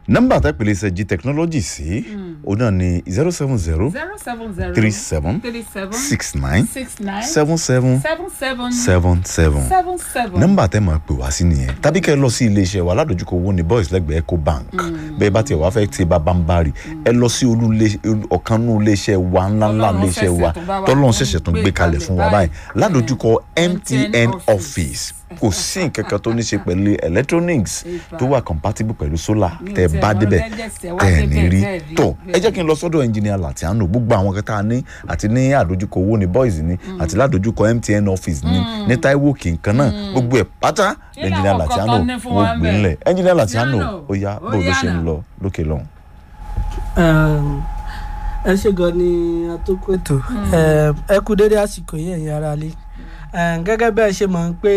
nọ́mbà tẹ́pẹ̀lẹ́ iṣẹ́ g technology sí òun náà ni zero seven zero zero seven zero three seven three seven six nine six nine seven seven seven seven seven seven seven seven. nọ́mbà tẹ́ máa pè wá sí nìyẹn tàbí kẹ́ ẹ lọ sí iléeṣẹ́ wa aládojúkọ owó ní boys lẹ́gbẹ̀ẹ́ eco bank bẹ́ẹ̀ bá tiẹ̀ wá fẹ́ ti bàbá ń bari ẹ lọ sí olú ọ̀kan nínú iléeṣẹ́ wa ńláńlá Tọ́lọ́run iléeṣẹ́ wa ṣẹ̀ṣẹ̀ tún bá wa tọ́lọ́run tún ṣẹ̀ṣẹ̀ tún gbé gbé kalẹ̀ kalẹ̀ fún wa báyìí. báyìí ládojúkọ MTN MTN office kò sí nǹkan kan tó ní ṣe pẹ̀lú electronics tó wà compatible pẹ̀lú solar Mi ò tẹ́ ẹ tiẹ̀ bá mọ̀ débẹ̀ lẹ́jẹ̀sẹ̀ wá tẹ́ ẹ ní débẹ̀ rí tẹ́ ẹ rí. tó ẹ jẹ́ kí n lọ sọ́dọ̀ engineer Latiano gbogbo àwọn kẹta ní àti ní àdójúkọ owó ní boys ní àti ládojúkọ MTN office ní ní Taiwo kìnkan náà gbogbo ẹ̀ pátá Kí engineer làwọn Latiano kọ̀ọ̀kan ní fún wa wọ́n ń gbé bẹ̀? ńlẹ̀ engineer Latiano Latiano, ó yá ó bó ló yá ṣe ń náà. lọ lókè lọ́hùn. Um, ẹ ṣe gan ni atọ́kùn ètò Um, ẹ kú dédé àsìkò yìí ẹ̀yin ará lé gẹ́gẹ́ bẹ́ẹ̀ ṣe mọ̀ pé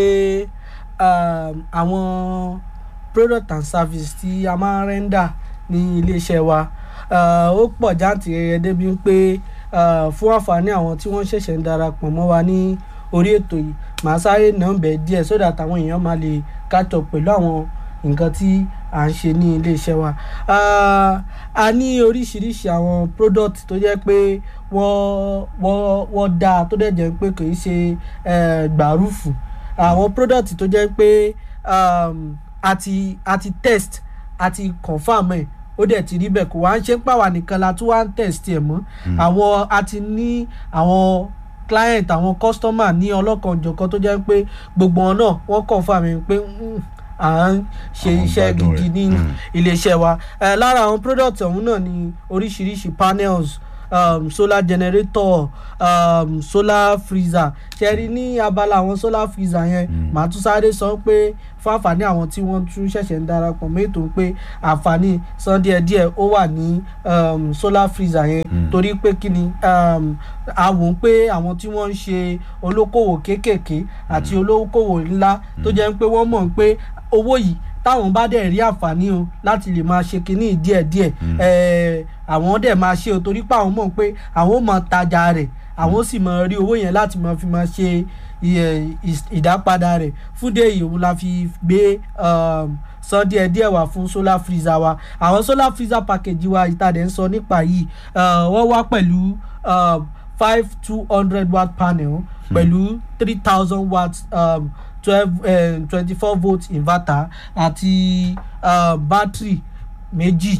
um, àwọn product and service tí a máa ń rẹ́ńdà ní iléeṣẹ́ wa uh, ó pọ̀ jáǹtìrẹrẹ débi pé uh, fún àǹfààní àwọn tí wọ́n ṣẹ̀ṣẹ̀ ń darapọ̀ mọ́ wa ní orí ètò yìí màá sáré nọ́ọ̀bẹ̀ díẹ̀ so that àwọn èèyàn máa lè catch up pẹ̀lú àwọn nǹkan tí à ń ṣe ní iléeṣẹ́ wa Ah, a ní oríṣiríṣi àwọn product tó jẹ́ pé wọ́n wọ́n wọ́n dáa tó dẹ̀ jẹ́ pé kì í ṣe eh, gbàrúfù àwọn product tó jẹ́ pé um, àti àti test àti confam ẹ̀ ó dẹ̀ ti rí bẹ́ẹ̀ kó wá ń ṣe ń pàwà nìkan la tún wá ń test ẹ̀ mọ́ àwọn àti ní àwọn client àwọn customer ní ọlọ́kanòjọ̀kan tó jẹ́ pé gbogbo wọn náà wọ́n confam ẹ̀ pé mm, à ń ṣe Àwọn iṣẹ́ gbádùn gidi rẹ̀. ní Mm. iléeṣẹ́ wa Eh, lára àwọn product ọ̀hún náà ni oríṣiríṣi panels um, solar generator um, solar freezer ṣẹ́rí ní abala àwọn solar freezer yẹn màá tún sáré sọ pé fún àǹfààní àwọn tí wọ́n tún ṣẹ̀ṣẹ̀ ń darapọ̀ mọ́ ètò pé àǹfààní san díẹ̀díẹ̀ ó wà ní um, solar freezer yẹn torí pé kí ni um, a wò ó pé àwọn tí wọ́n ń ṣe olókòwò kéékèèké àti olókòwò ńlá tó jẹ́ pé wọ́n mọ̀ pé owó yìí táwọn bá dẹ̀ rí àǹfààní o láti lè máa ṣe kínní díẹ̀díẹ̀ ẹ̀ẹ́ àwọn dẹ̀ máa ṣe o torí pé àwọn mọ̀ pé àwọn ò mọ̀ tajà rẹ̀ àwọn sì mọ̀ rí owó yẹn láti máa fi máa ṣe iye- ìs- ìdápadà rẹ̀ fúdé yìí òun la fi gbé um, san díẹ̀ díẹ̀ wá fún solar freezer wa àwọn solar freezer package wa ìtàdé ń sọ nípa yìí uh, wọ́n wá pẹ̀lú um, five two hundred watt panel pẹ̀lú three thousand watt um, twelve twenty four volt inverter àti uh, battery méjì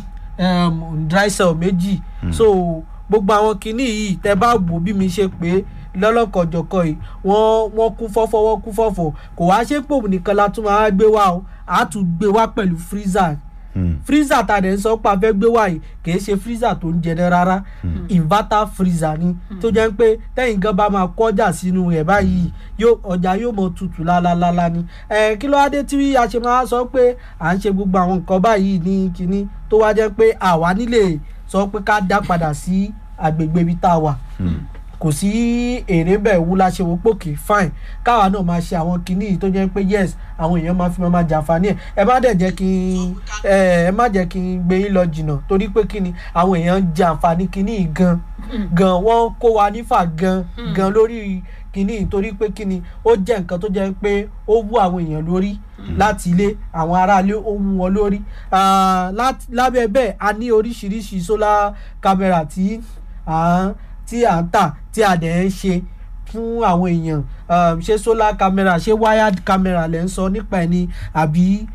um, dry cell méjì so gbogbo àwọn kinní yìí tẹ bá wò bí mi ṣe pé lọ́lọ́kọ̀jọ̀kọ̀ yìí wọ́n wọ́n kún fọ́fọ́ wọ́n kún fọ́fọ́ kò wá ṣe pò nìkan la tún máa gbé wá o a tún gbé wá pẹ̀lú freezer freezer ta dẹ̀ ń sọ pé a fẹ́ gbé wá yìí kìí ṣe freezer tó ń jẹnẹ rárá inverter freezer ni tó jẹ́ pé tẹ́yìn gan bá máa kọjá sínú rẹ̀ báyìí yóò ọjà yóò mọ tutù lálálálá ni ẹ kí ló wá dé tí a ṣe máa sọ pé à ń ṣe gbogbo àwọn nǹkan báyìí ní kinní tó wá jẹ́ pé àwa nílé sọ pé ká dá padà sí agbègbè ibi tá a wà kò sí èrè bẹ́ẹ̀ wú la ṣe wò pòkè fine káwa náà máa ṣe àwọn kinní yìí tó jẹ́ pé yes àwọn èèyàn máa fi máa jàǹfààní ẹ̀ ẹ má dẹ̀ jẹ́ kí n ẹ ẹ má jẹ́ kí n gbé yín lọ jìnnà torí pé kinní àwọn èèyàn ń jàǹfààní kinní yìí gan gan wọ́n kó wa nífà gan gan lórí kinní yìí torí pé kinní ó jẹ́ nǹkan tó jẹ́ pé ó wú àwọn èèyàn lórí láti ilé àwọn aráalé ó wú wọn lórí Ah, láti- lábẹ́ bẹ́ẹ̀ a ní oríṣiríṣi solar camera tí à ń tí à ń tà tí a dẹ̀ ń ṣe fún àwọn èèyàn um, ṣé solar camera ṣé wired camera lẹ́ ń sọ nípa ẹ̀ ni àbí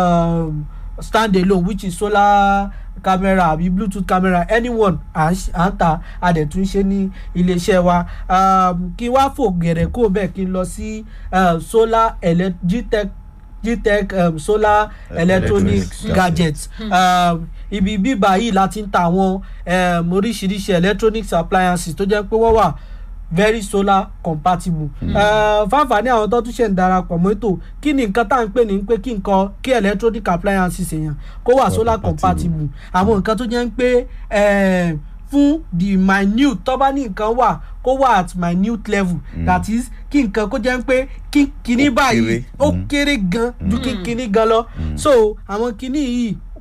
um, stand alone which is solar camera àbí bluetooth camera anyone à ń ṣ- à ń tà a dẹ̀ tún ṣe ní iléeṣẹ́ wa um, kí wá fò gẹ̀rẹ̀ kó bẹ́ẹ̀ kí n lọ sí uh, solar ele- gtech gtech um, solar electronic Electronics gadgets um, ibi bíbá yìí la ti ń ta àwọn um, oríṣiríṣi electronics appliances tó jẹ́ pé wọ́n wà very solar compatible. Uh, fáfàní àwọn tó tún ṣe ń darapọ̀ mọ́ ètò kí ni nǹkan tá à ń pè ní pé kí nǹkan kí electronic appliances èèyàn kó wà solar compatible àwọn nǹkan tó jẹ́ ń pé eh, fún the minute tó bá ní nǹkan wà kó wà at minute level that is kí nǹkan kó jẹ́ ń pé kí kíní Ó báyìí kéré. ó Mm. kéré gan ju kí kíní gan lọ so àwọn kíní yìí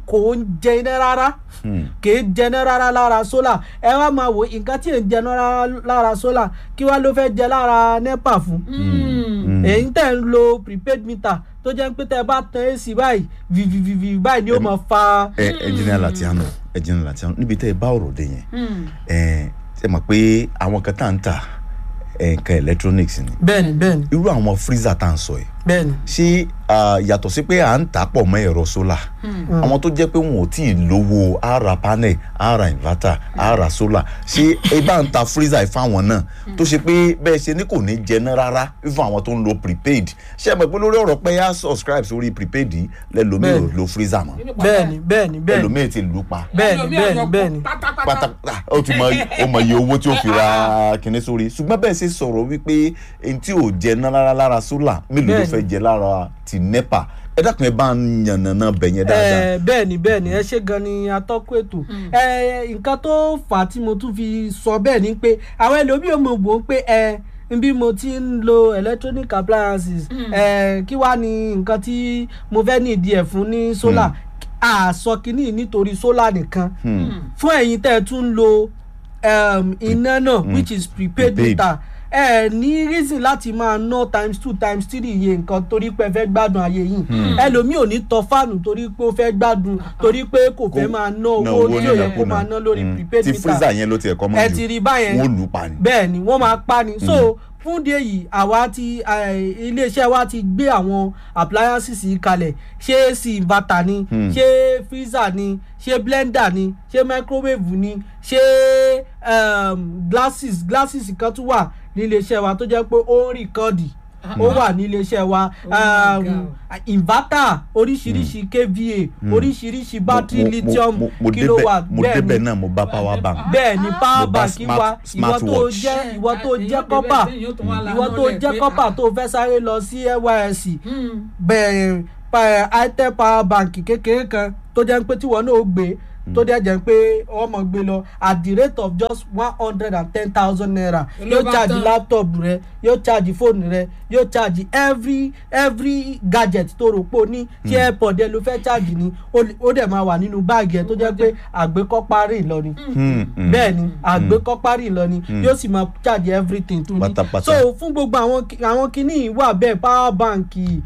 kò ń jẹ iná rárá kì í jẹná rárá lára sólà ẹ wá máa wò nǹkan tí ì ń jẹná rárá lára sólà kí wá ló fẹ́ jẹ lára nepa fún èyí tẹ̀ ń lo prepaid meter tó jẹ́ pé tẹ́ ẹ bá tan ac báyìí vivivivi báyìí ni ó máa fa. ẹ ẹnjìnìà Latiano ẹnjìnìà Latiano níbi tẹ́ ẹ bá ọ̀rọ̀ dé yẹn ẹ ẹ mọ̀ pé àwọn kan tá à ń tà nǹkan electronics ni bẹ́ẹ̀ni bẹ́ẹ̀ni irú àwọn freezer tá à ń sọ yìí bẹ́ẹ̀ni. ṣé ah, yàtọ̀ sí pé à ń tà pọ̀ mọ́ ẹ̀rọ solar àwọn tó jẹ́ pé wọn ò tí ì lówó á ra panel á ra inverter á ra solar ṣé ẹ bá ń ta freezer yìí fáwọn náà tó ṣe pé bẹ́ẹ̀ ṣe ní kò ní jẹná rárá fún àwọn tó ń lo prepaid ṣé ẹ mọ̀ pé lórí ọ̀rọ̀ pé á subscribe sórí prepaid yìí lẹ́lòmíì ò Bẹ́ẹ̀ni. lo freezer mọ́ bẹ́ẹ̀ni bẹ́ẹ̀ni bẹ́ẹ̀ni ẹlòmíì ti lù ú pa bẹ́ẹ̀ni bẹ́ẹ̀ni bẹ́ẹ̀ni pátápátá pátápátá ó ti mọ ó mọ iye owó tí ó fi ra kinní sórí ṣùgbọ́n bẹ́ẹ̀ ṣe sọ̀rọ̀ wípé ẹni tí ò jẹ ná rárá lára sólà mélòó ló Bẹ́ẹ̀ni. fẹ́ jẹ lára ti nepa ẹ dákun ẹ bá ń yànnàná bẹ̀ yẹn dáadáa. ẹ bẹ́ẹ̀ni bẹ́ẹ̀ni ẹ ṣe gan ni atọ́kùn ètò ẹ nǹkan tó fà á tí mo tún fi sọ bẹ́ẹ̀ ni pé àwọn ẹlòmíì ò mọ̀ wò ó pé ẹ bí mo ti ń lo electronic appliances ẹ kí wàá ní nǹkan tí mo fẹ́ ní ìdí ẹ̀ fún ní solar àsọ kínní nítorí solar nìkan fún ẹ̀yin tẹ́ ẹ tún ń lo um, iná náà which is prepaid Prepaid. meter ẹ ní reason láti máa ná times two times three iye nǹkan torí pé ẹ fẹ́ gbádùn ayé yìí ẹlòmíì ò ní tọ fáànù torí pé ó fẹ́ gbádùn torí pé kò fẹ́ máa ná owó tí ò yẹ kó máa ná lórí prepaid tí meter freezer yẹn ló ti ẹ̀kọ́ mọ́ ẹ ti rí báyẹn wọ́n lù ú pa ni. bẹ́ẹ̀ ni wọ́n máa pa ni so fún díẹ̀ yìí àwa ti eh, iléeṣẹ́ wa ti gbé àwọn appliances yìí kalẹ̀ ṣé ac inverter ni ṣé freezer ni ṣé blender ni ṣé microwave ni ṣé um, glasses glasses kan tún wà ní iléeṣẹ́ wa tó jẹ́ pé ó ń rìkọ́ọ̀dì ó wà ní iléeṣẹ́ wa Oh my um, inverter oríṣiríṣi kva oríṣiríṣi battery Mo- mo- lithium mo- mo débẹ̀- kilowatt mo bẹ́ẹ̀ débẹ̀ ni náà mo bá power bank. bẹ́ẹ̀ ni Ah. power Mo bá bank smart- wa ìwọ tó smartwatch. jẹ́ ìwọ tó Èyí jẹ́ ò débẹ̀ kọ́pà tí èyí ò tún wá ìwọ lanú tó rẹ̀ jẹ́ pé, kọ́pà ah. tó fẹ́ sáré lọ sí nysc bẹ́ẹ̀ pa itel power bank kékeré kan tó jẹ́ pé tíwọ náà ó gbé tó dẹ̀ jẹ́ pé ọmọ gbé lọ at the rate of just one hundred and ten thousand naira Ló yóò bá charge tán. laptop rẹ yóò charge fóònù rẹ yóò charge every every gadget tó rò pé o ní tí airpod ẹ ló fẹ́ charge ni ó lè- ó dẹ̀ máa wà nínú báàgì ẹ tó jẹ́ pé àgbékọ́parí lọ ni Hmm, hmm. bẹ́ẹ̀ ni àgbékọ́parí lọ ni yóò sì máa charge everything tó ní Pátápátá. so fún gbogbo àwọn ki- àwọn kinní yìí wà bẹ́ẹ̀ power bank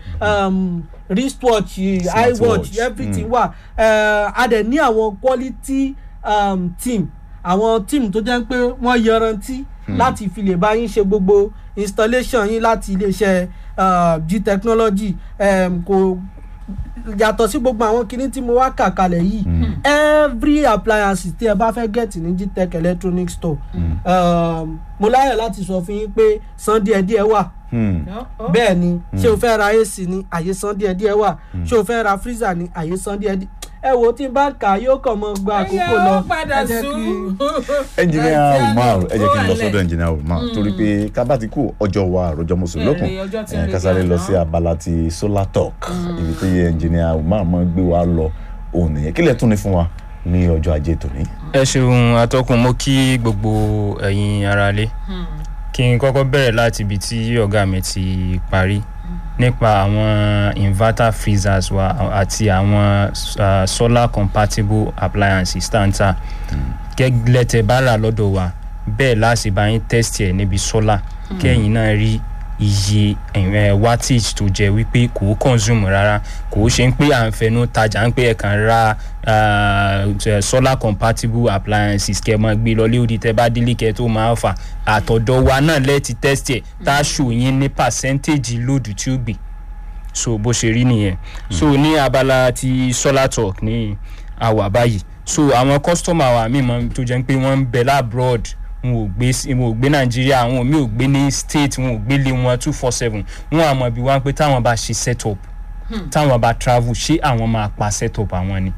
um, wristwatch Smartwatch, iwatch everything wà uh, a dẹ̀ ní àwọn quality um, team àwọn team tó jẹ́ pé wọ́n yanrantí láti fi lè bá yín ṣe gbogbo installation yín láti iléeṣẹ́ uh, g technology um, kò yàtọ̀ sí gbogbo àwọn kinní tí mo wá kà kalẹ̀ yìí every appliance tí ẹ bá fẹ́ get ní gtech electronic store um, mo láyọ̀ láti sọ fún yín pé san díẹ̀díẹ̀ wà Hmm. bẹ́ẹ̀ ni ṣé o fẹ́ ra ac ni àyè san díẹ̀díẹ̀ wà ṣé o fẹ́ ra freezer ni àyè san díẹ̀díẹ̀ ẹ wo tí n bá kà á yóò kàn mọ́ gba àkókò lọ ó padà ẹ jẹ́ sùn. kí- ẹnjìnìà umar ẹ jẹ́ kí n lọ Ó wà sọ́dọ̀ lẹ̀. ẹnjìnìà umar torí pé kábàtì kù ọjọ́ wa àròjọ mùsùlùkùn Bẹ́ẹ̀ ni, ọjọ́ tí ń ká retí sáré lọ àná. sí abala ti solar talk ibi tó yẹ ẹnjìnìà umar máa gbé wa lọ òun nìyẹn kílẹ̀ tún ní fún wa ní ọjọ́ ajé tòní. ẹ ṣeun atọ́kùn mo kí gbogbo ẹ̀yin aráalé kí n kọ́kọ́ bẹ̀rẹ̀ láti ibi tí ọ̀gá mi ti parí nípa àwọn inverter freezers wa àti àwọn uh, solar compatible appliances tá n ta gẹ́gẹ́ tẹ́ bá rà lọ́dọ̀ wa bẹ́ẹ̀ láti bá yín test ẹ̀ níbi solar kẹ́yìn náà rí iye eh, wattage tó jẹ́ wípé kò consume rárá kò ṣe ń pé à ń fẹnu tajà ń pé ẹ kàn ra ah, eh, solar compatible appliances kẹ́ ẹ máa gbé lọ léòdì tẹ́ bá délé kẹ́ ẹ tó máa fà àtọ̀dọ̀ wa náà lẹ́ẹ̀tì test ẹ̀ tá a ṣò yín ní percentage lóòdù tí ó gbé so bó ṣe rí nìyẹn so ní abala ti solar talk ní àwà báyìí so àwọn customer wa mi mọ tó jẹ́ pé wọ́n ń bẹ labroad wọn ò gbé sí- wọn ò gbé nàìjíríà àwọn mi ò gbé ní state wọn ò gbé lé wọn two four seven wọn àmọ́ bí wọ́n pé táwọn bá ṣe set up táwọn bá travel ṣé àwọn máa pa set up àwọn ni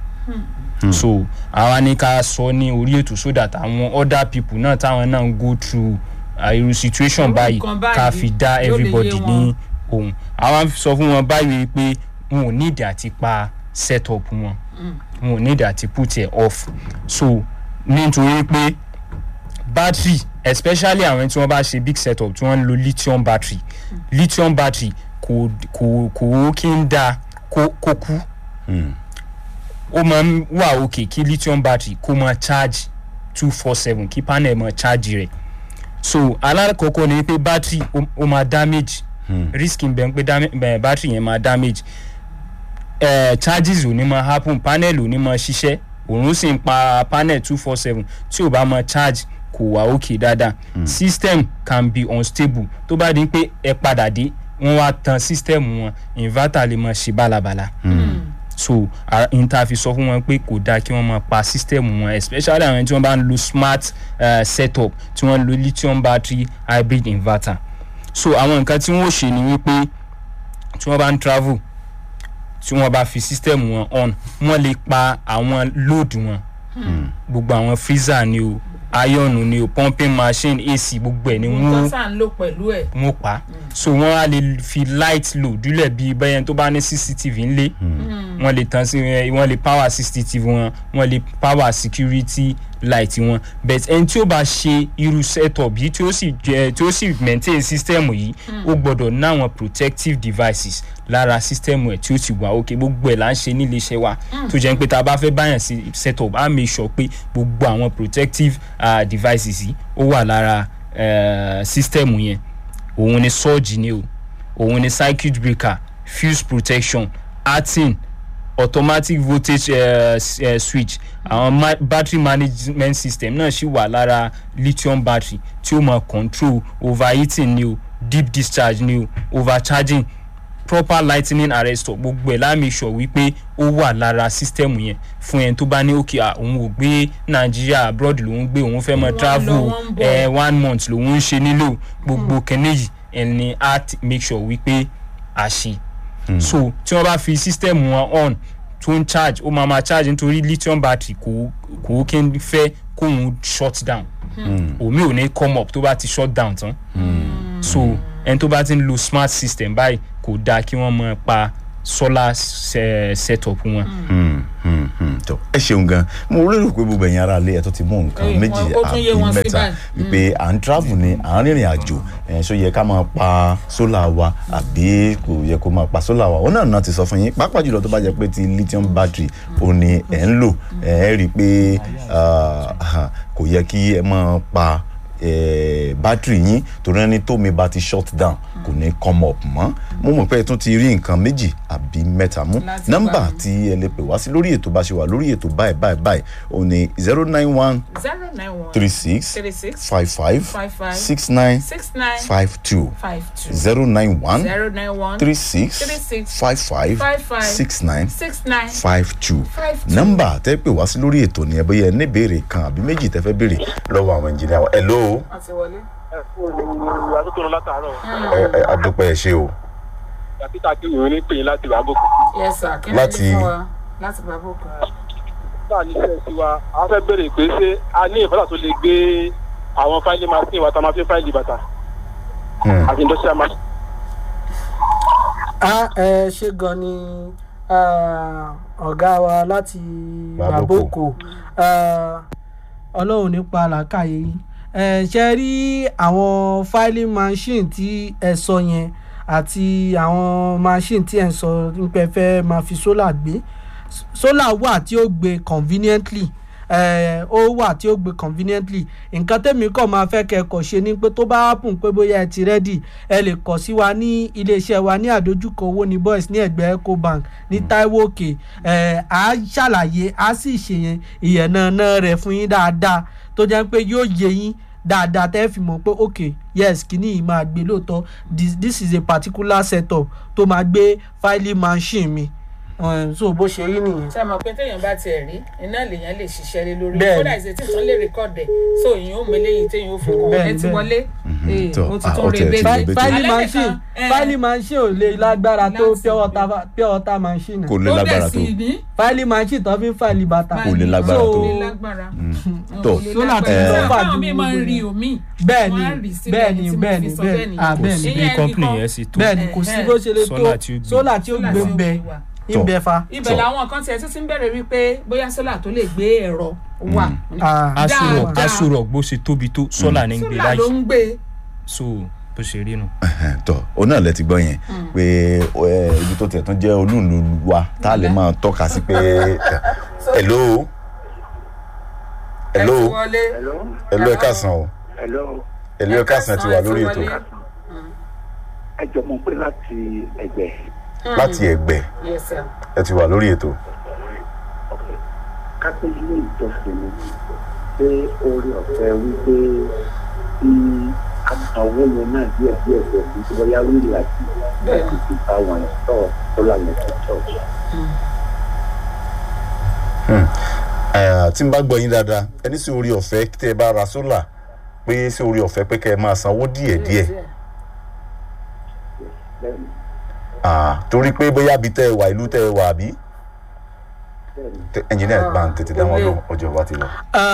so àwa ní ká sọ ní orí ètò so that àwọn other people náà táwọn náà ń go through uh, irú situation Irú báyìí nǹkan báyìí ká fi dá yóò lè yé everybody wọn. ní ohun àwa sọ fún wọn báyìí pé wọn ò need àti pa set up wọn wọn ò need àti put ẹ off so nítorí pé battery especially àwọn tí wọ́n bá ṣe big setup tí wọ́n ń lo lithium battery lithium battery kò kò kò kí ń da kó kó kú ó máa ń wà òkè kí lithium battery kó máa charge two four seven kí panel máa charge rẹ̀ so alákọ̀ọ́kọ́ ni pé battery ó- ó máa damage risk ń bẹ ń pé dam- bẹ- battery yẹn máa damage eh, charges ò ní máa happen panel ò ní máa ṣiṣẹ́ òun sì ń pa panel two four seven tí ò bá máa charge kò wá òkè dáadáa system can be unstable tó bá di pé ẹ padà dé wọ́n wá tan system wọn inverter lè máa ṣe bálabàla so a- n ta fi sọ fún wọn pé kò dáa kí wọ́n máa pa system wọn especially àwọn tí wọ́n bá ń lo smart uh, setup tí wọ́n ń lo lithium battery hybrid inverter so àwọn nǹkan tí wọ́n ó ṣe ni wípé tí wọ́n bá ń travel tí wọ́n bá fi system wọn on wọ́n lè pa àwọn load wọn gbogbo àwọn freezer ni o iron ni o pumping machine ac gbogbo ẹ̀ ni ohun wọ́n tó sà ń lò pẹ̀lú ẹ̀. wọn pa so wọn á lè fi light load dúlẹ̀ bíi bẹ́yẹn tó bá ní cctv ńlé wọn lè tan sí wọn lè power cctv wọn wọn lè power security light wọn but ẹni tí ó bá ṣe irú setup yìí tí ó sì jẹ tí ó sì maintain system yìí ó gbọ́dọ̀ ní àwọn protective devices lára system ẹ̀ tí ó ti wà òkè gbogbo ẹ̀ là ń ṣe nílé iṣẹ́ wa tó jẹ́ pé tá a bá fẹ́ báyàn sí setup á make sure pé gbogbo àwọn protective uh, devices yìí ó wà lára uh, system yẹn òun ni surge ni o òun ni circuit breaker fuse protection artin automatic voltage uh, s- uh, switch àwọn ma battery management system náà ṣì wà lára lithium battery tí ó máa control overheating ni o deep discharge ni o overcharging proper lightning arrestor gbogbo ẹ̀ láàmì sọ wípé ó wà lára system yẹn fún ẹni tó bá ní òkè à òun ò gbé nàìjíríà abroad lòun gbé òun fẹ́ mọ Wọ́n lọ, travel wọ́n ń bọ̀. ẹ̀ one month lòun ń ṣe nílò gbogbo kẹ́nẹ́ yìí ẹni á ti make sure wípé a ṣe so tí wọ́n bá fi system wọn on tó ń charge ó máa ma charge nítorí lithium battery kò kò kí n fẹ́ kóun shut down omi ò ní come up tó bá ti shut down tán so ẹni tó bá ti ń lo smart system báyìí kò dáa kí wọ́n máa pa solar se- setup wọn. Hmm, hmm, hmm. tó ẹ ṣeun gan mo lérò pé gbogbo ẹ̀yin ará ilé ẹ̀ tó ti mú nǹkan Ẹ, méjì wọn- ó tún yé àbí wọn sí mẹ́ta báyìí. wípé à ń travel ni à ń rìnrìn àjò ẹ̀ ṣó yẹ ká máa pa sólà wa àbí kò yẹ kó máa pa sólà wa òun náà náà ti sọ fún yín pàápàá jùlọ tó bá jẹ́ pé ti lithium battery ò ní ẹ̀ ń lò ẹ̀ rí i pé ah, kò yẹ kí ẹ máa pa eh, battery yín torí ẹni tómi bá ti shut down kò ní come up mọ́ mo mọ̀ pé ẹ tún ti rí nǹkan méjì àbí mẹ́ta mú Láti nọ́mbà gbà mí. tí ẹ lè pè wá sí lórí ètò bá ṣe wà lórí ètò báyìí báyìí báyìí òun ni zero nine one zero nine one three six three six five five five five six nine six nine five two five two zero nine one zero nine one three six three six five five five five six nine six nine five two five two. nọ́mbà tẹ́ pè wá sí lórí ètò ni ẹ bóyá ẹ ní ìbéèrè kan àbí méjì tẹ́ fẹ́ béèrè lọ́wọ́ àwọn ẹnjìnìá wa hello àti wọlé. àtúntò látàárọ̀ ẹ ẹ adúpẹ́ ẹ ṣe o dókítà kí ìwé ní pè yín láti ìwàbòkù. yes sir kí ni Láti- ní fún wa láti bàbá òkú. nígbà níṣẹ́ sí wa a fẹ́ béèrè pé ṣé a ní ìfọ́tà tó lè gbé àwọn fáìlì machine wa tá a máa fi fáìlì bàtà Hmm. àti industrial machine. a ẹ ṣe gan ni ah, ọ̀gá wa láti Baboko. baboko ah, ọlọ́run nípa làákàyè yìí ẹ ṣe rí àwọn filing machine tí ẹ sọ yẹn àti àwọn machine tí ẹ ń sọ nípa ẹ fẹ́ máa fi solar gbé solar wà tí ó gbé conveniently eh, ó wà tí ó gbé conveniently nǹkan tẹ́mi kàn máa fẹ́ kẹ́kọ̀ọ́ ṣe ni pé tó bá happen pé bóyá ẹ ti rẹ́dì ẹ lè kọ̀ sí wa ní iléeṣẹ́ wa ní àdójúkọ owó ní boys ní ẹ̀gbẹ́ ecobank ní taiwo òkè eh, à á ṣàlàyé à á sì ṣe ìyẹ̀nàna rẹ̀ fún yín dáadáa tó jẹ́ pé yóò yé yín dáadáa tẹ́ fi mọ̀ pé ok yes kìíní yìí máa gbé lóòótọ́ this, this is a particular setup tó máa gbé filing machine mi um, so bó ṣe rí nìyẹn. ṣe mọ̀ pé téèyàn bá tiẹ̀ rí iná lèèyàn lè ṣiṣẹ́ lé lórí Bẹ́ẹ̀ni. kódà ìṣe tí tán lè rékọ́dù ẹ̀ so èèyàn ò mélé yìí téèyàn ò fi kàn Bẹ́ẹ̀ni, ẹ ti bẹ́ẹ̀ni. wọlé ee, tó, mo ti ah, tún ó rí tiẹ̀ ti bẹ́ẹ̀. rí bẹ́ẹ̀. fáìlì Alẹ́ machine nìkan, eh, fáìlì machine ò lè lágbára tó láti- pure water pure water machine kò lè ó dẹ̀ lágbára tó sì ní fáìlì machine tó fi ń fáìlì bàtà Kò lè lágbára So, tó. kò lè lágbára tó Solar ti Eh, sọ́fà báwọn ju mi máa ń gbogbo rí yẹn. omi Bẹ́ẹ̀ni, wọ́n á rí síbẹ̀ bẹ́ẹ̀ni, ní tí mo bẹ́ẹ̀ni, fi sọ bẹ́ẹ̀ni. bẹ́ẹ̀ ni. Ah, kò bẹ́ẹ̀ni. sí bí Ìyẹn company nìkan. yẹn sì tó bẹ́ẹ̀ ni kò sí Eh, bó ṣe lè tó solar tí ó gbé. sólà tí ó Solar gbé tí ó ń bẹ gbé wà. ń bẹ fa. ibẹ̀ So- làwọn kan tiẹ̀ tún ti ń bẹ̀rẹ̀ wípé bóyá sólà tó lè gbé ẹ̀rọ wà Ah, asurọ Dáadáa. asurọ bó ṣe tóbi tó sọlá ní gbé sólà ló láyé ń gbé so bó ṣe rí nu. tọ òun náà lẹ ti gbọ́ yẹn pé ẹ, ibi tó tiẹ̀ tún jẹ́ olúùlú wa tá a lè máa tọ́ka sí pé ẹ, hello hello ẹ ti wọlé. Hello. hello ẹ káàsán o Hello. hello ẹ káàsán ẹ ti wà lórí ètò Ẹ jọ mọ̀ pé láti ẹgbẹ́. láti ẹgbẹ́ yes sir. ẹ ti wà lórí ètò Kápẹ́ ilé ìjọsìn mi pé orí ọ̀fẹ́ wípé tí àtàwọn yẹn náà díẹ̀ díẹ̀ díẹ̀ bí tí wọ́n yá wíìlì àti láti fi bá wọn sọ sólà yẹn tó church. Eh, tí n bá gbọ́ yín dáadáa ẹni sí orí ọ̀fẹ́ tẹ́ ẹ bá ra sólà pé sí orí ọ̀fẹ́ pé kẹ́ ẹ máa sanwó díẹ̀díẹ̀ Bẹ́ẹ̀ni Ah, torí pé bóyá bí tẹ́ ẹ wà ìlú tẹ́ ẹ wà àbí bẹ́ẹ̀ni. ẹnjìnìá gbà ń tètè dá wọn lọ ọjọ́ wa ti lọ.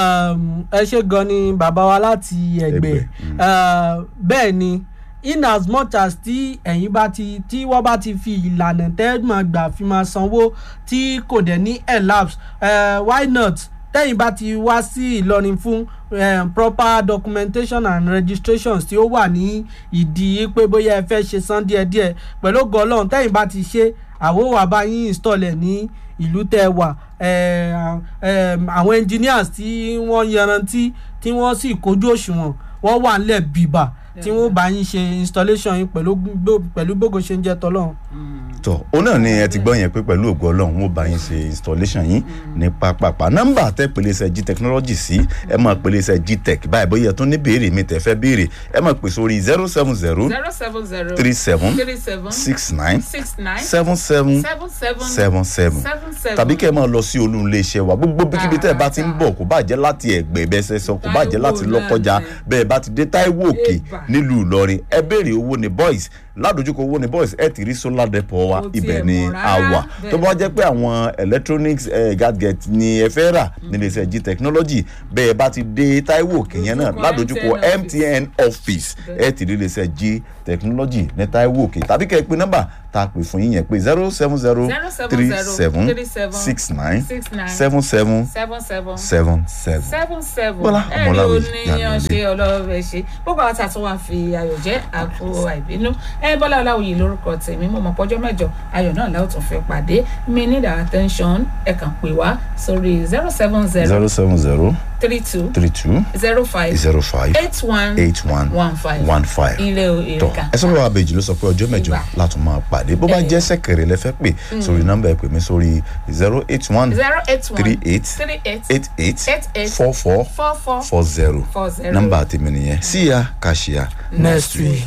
um, ẹ ṣe gan ni bàbá wa láti ẹgbẹ́ uh, bẹ́ẹ̀ ni in as much as tí ẹ̀yin bá ti tí wọ́n bá ti fi ìlànà tẹ́gbọ̀n gbà fi máa sanwó tí kò dẹ̀ ní elapse uh, why not tẹ́yìn bá ti wá sí ìlọrin fún um, proper documentation and registrations tí ó wà ní ìdí pé bóyá ẹ fẹ́ ṣe san díẹ̀díẹ̀ pẹ̀lú ògo ọlọ́run tẹ́yìn bá ti ṣe àwo wà bá yín install ẹ̀ ní ìlú tẹ́ ẹ wà eh, um, àwọn engineers tí wọ́n yanrantí tí wọ́n sì kójú òṣùwọ̀n wọ́n wà nílẹ̀ bìbà tí wọ́n bá yín ṣe installation yín pẹ̀lú gbó- pẹ̀lú gbogbo ṣe ń jẹ́ tọ́lọ́run. tọ òun náà ni ẹ ti gbọ́ yẹn pé pẹ̀lú ògo ọlọ́run wọn bá yín ṣe installation yín ní pápápá nọ́mbà tẹ́ pèlè iṣẹ́ g technology sí ẹ máa pèlè iṣẹ́ g tech báyìí bóyá ẹ tún ní béèrè mi tẹ́ fẹ́ béèrè ẹ máa pè sórí zero seven zero zero seven zero three seven three seven six nine six nine seven seven seven seven seven seven seven seven tàbí kẹ́ ẹ máa lọ sí olú ilé iṣẹ́ wa gbogbo bíkíbi tẹ́ ẹ bá ti ń bọ̀ kó bá jẹ́ láti ẹ̀gbẹ́ bẹ́ẹ̀ ṣe sọ kó bá jẹ́ láti Táíwò lọ́kọjá náà ni. bẹ́ẹ̀ bá ti dé táíwò òkè Eba. nílùú ìlọrin ẹ béèrè owó ní boys ládojúkọ owó ní boys ẹ ti rí solar depot wa Kò tiẹ̀ ibẹ̀ ni mọ̀ a rárá. wà tó bá Bẹ́ẹ̀. jẹ́ pé àwọn electronics eh, gadget ni ẹ fẹ́ rà nílé iṣẹ́ g technology bẹ́ẹ̀ bá ti dé táíwò òkè yẹn náà Lójúkọ ládojúkọ MTN mtn office ẹ ti rí ilé iṣẹ́ g technology ní táíwò òkè tàbí kẹ́ ẹ pé nọ́mbà tá a pè fún yín yẹn pé zero seven zero three seven six nine six nine seven seven seven seven seven seven. seven seven Bọ́lá ẹ̀rí Ọmọláwé oníyan Yànnálé. ṣe ọlọ́ọ̀rẹ́ ṣe gbogbo àwọn tàtún wá fi ayọ̀ jẹ́ àpò àìbínú ẹ bọ́lá ọláwòye lórúkọ tèmi mo mọ̀ pọ́jọ́ mẹ́jọ ayọ̀ náà láwọn tún fẹ́ pàdé mi need our attention ẹ kàn pè wá sórí zero seven zero zero seven zero three two three two zero five zero five eight one eight one one five one five. ilé tọ ìrìkà ẹ sọ́kọ̀ abèjì ló sọ pé ọjọ́ mẹ́jọ Ìgbà. látún máa pàdé bó bá Eh. jẹ́ sẹ́kẹ̀rẹ̀ lẹ fẹ́ pè sórí nọ́mbà ẹ pè mí sórí zero eight one zero eight one three eight three eight eight eight eight eight four four four four four zero four zero. nọ́mbà tèmi nìyẹn síya kàṣíya next week.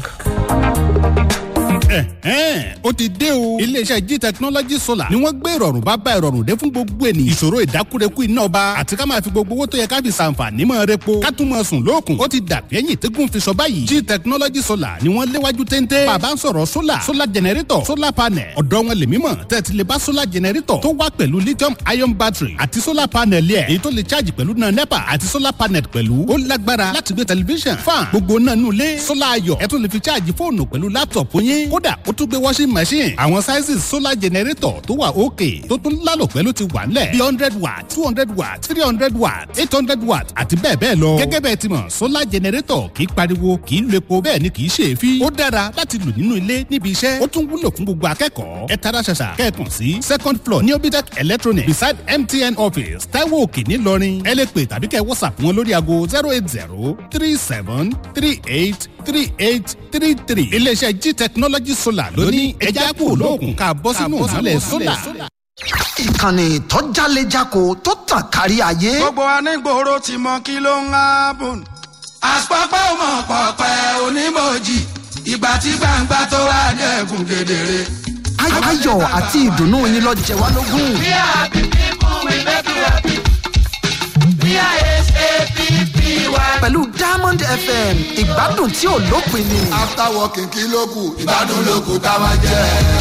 ẹ̀hẹ́n ó ti dé o. iléeṣẹ́ g technology solar ni wọ́n gbé ìrọ̀rùn bá bá ìrọ̀rùn dé fún gbogbo ènìyàn. ìṣòro ìdákúrekú iná ọba àti ká máa fi gbogbo owó tó yẹ ká fi ṣàǹfààní mọ́ repo ká tún máa sùn lóòkùn. ó ti dàbí ẹ̀yìn tẹ́gùn fi sọ báyìí. g technology solar ni wọ́n léwájú téńté. bàbá ń sọ̀rọ̀ solar solar generator solar panel ọ̀dọ́ wọn lè mímọ̀ tẹ́tí lè bá solar generator tó wá pẹ̀lú lithium ion battery àti solar panel yẹ èyí tó lè charge pẹ̀lú náà nepa àti solar panel pẹ̀lú ó lágbára láti gbé tẹlifíṣàn fan gbogbo náà nù lé solar ayọ̀ ẹ tún lè fi charge fóònù pẹ̀lú laptop yín kódà ó tún gbé washing machine àwọn sizes solar generator tó wà òkè tó tún lálò pẹ̀lú ti wà nílẹ̀ bí hundred watt two hundred watt three hundred watt eight hundred watt àti bẹ́ẹ̀ bẹ́ẹ̀ lọ. gẹ́gẹ́ bẹ́ẹ̀ ti mọ̀ solar generator kì í pariwo kì í lo epo bẹ́ẹ̀ ni kì í ṣe é fi. ó dára láti lò nínú ilé níbi iṣẹ́ ó tún wúlò fún gbogbo akẹ́kọ̀ọ́. ẹ tara ṣàṣà kẹ́ẹ̀kan sí second floor ní obitec electronic beside mtn office taiwo òkè ńìlọrin ẹ lè pè tàbí kẹ́ whatsapp wọn lórí aago zero eight zero three seven three eight three eight three three. iléeṣẹ́ g technology solar ló ní ẹja kúrò lóògùn ká bọ́ sínú ìmọ̀lẹ̀ solar. ìkànnì tó jálejako tó tàn kárí ayé. gbogbo anígboro ti mọ kí ló ń hábùn. àpapọ̀ ọmọ pọ̀pẹ́ onímọ̀jì ìgbà tí gbangba tó wá dẹ̀kun kedere. Ay- ayọ̀ àti ìdùnnú yín lọ jẹ wá lógún. We are happy people, we make you happy. We are S-A-P-P-Y. pẹ̀lú diamond fm ìgbádùn tí ò lópin ni. after working kí ló kù ìgbádùn ló kù ká máa jẹ.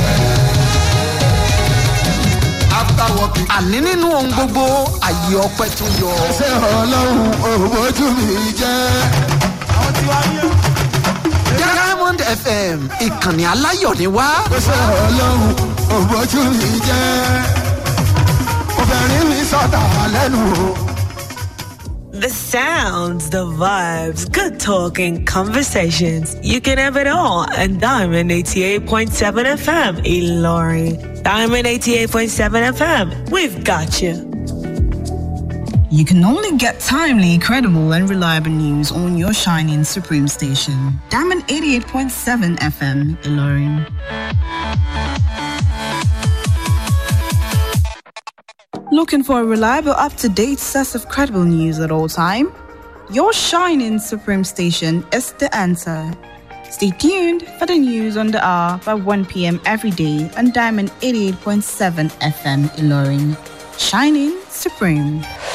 after working. àní nínú ohun gbogbo àyè ọpẹ tó yọ. ṣé ọlọ́run òbójú mi jẹ́. diamond fm ìkànnì aláyọ̀ ni wá. ṣé ọlọ́run òbójú mi jẹ́. obìnrin mi sọ̀tà lẹ́nu o. The sounds, the vibes, good talking, conversations. You can have it all and Diamond 88.7 FM, Ilori. Diamond 88.7 FM, we've got you. You can only get timely, credible, and reliable news on your shining Supreme station. Diamond 88.7 FM, Ilorin. Looking for a reliable, up to date source of credible news at all time? Your shining Supreme station is the answer. Stay tuned for the news on the hour by 1 p.m. every day on Diamond 88.7 FM Ilorin. Shining Supreme.